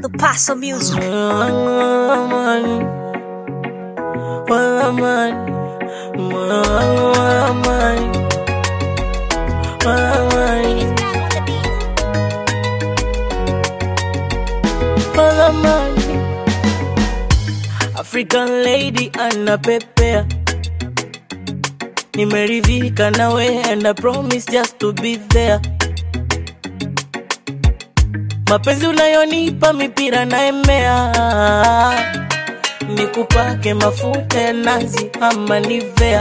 the Paso music. African lady anapepea, nimeridhika nawe and I promise just to be there. Mapenzi unayonipa mipira naemea, nikupake mafuta ya nazi ama nivea.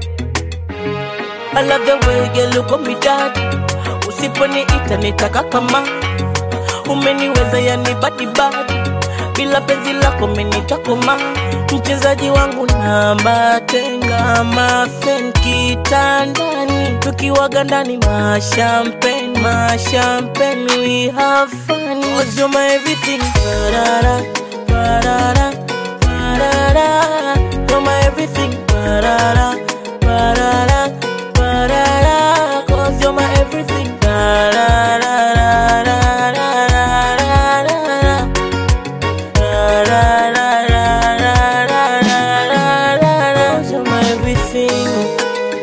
I love the way girl uko midadi, usiponiita nitaka kama umeniweza yani badi badi, bila penzi lako menitakoma. Mchezaji wangu namba tenga mafen kitandani, tukiwaga ndani mashampen mashampen, we have fun. Cause you're my everything, barara barara barara, you're my everything, barara barara barara, cause you're my everything, barara Cause you're my everything.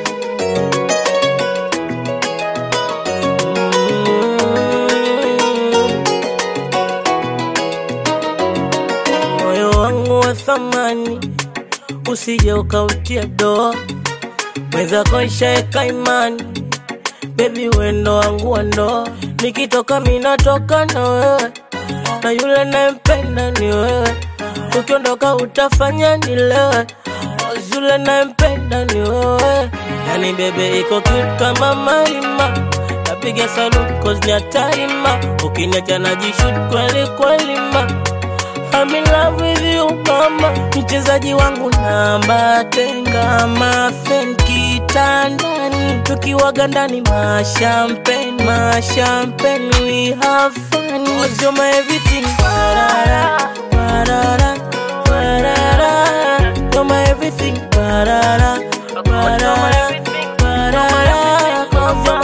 Moyo wangu wa thamani usije ukautia doa, mwenzako ishaeka imani, bebi wendo wangu wa ndoa, nikitoka minatoka na wewe, na yule nayempenda ni wewe, ukiondoka utafanya nilewe, Cause yule nayempenda ni wewe, yani bebe iko cute kama Marima, napiga salute cause ni hatari ma, ukiniacha najishoot kweli kweli ma I'm in love with you mama, mchezaji wangu namba tenga mafen kitandani, tukiwaga ndani mashampen mashampen, we have fun. Cause you're my everything, barara barara barara, you're my everything, barara barara barara, cause you're my